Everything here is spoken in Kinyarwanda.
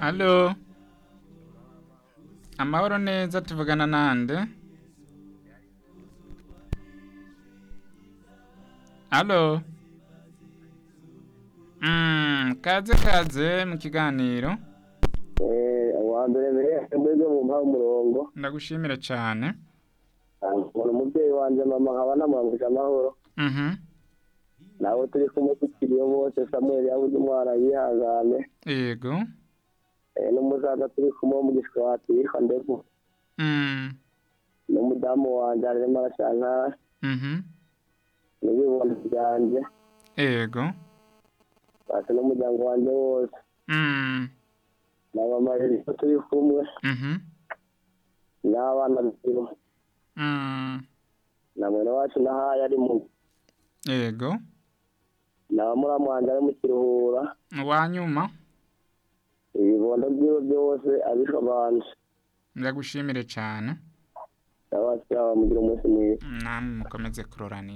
Alo. Amahoro neza tuvugana nande? Alo. Mm, kaze kaze mu kiganiro. Eh, uwa mbere mbere akadege mu mpa umurongo Ndagushimira cyane. nkora umubyeyi wanjye mama nkaba namwambuje amahoro Mhm. nawe turi kumwe tukiriyo bose samuel yabuze umwana yihangane Yego. Eh, n'umusaza turi kumwe wo mu gishwati yitwa ndevu Mm. n'umudamu wanjye arimo arashaka Mhm. n'ibibondo byanjye Yego. basi n'umuryango wanjye wose Mm. na mama rero turi kumwe Mhm. n'abana biwe Mm. na mwene wacu nahaye ari mu Yego. na muramu wanjye ari mu kiruhura Wanyuma. ibibondo byiwe byose abishobanje Ndagushimire cyane. abasaba mugira umunsi mwiza namwe mukomeze kuroranira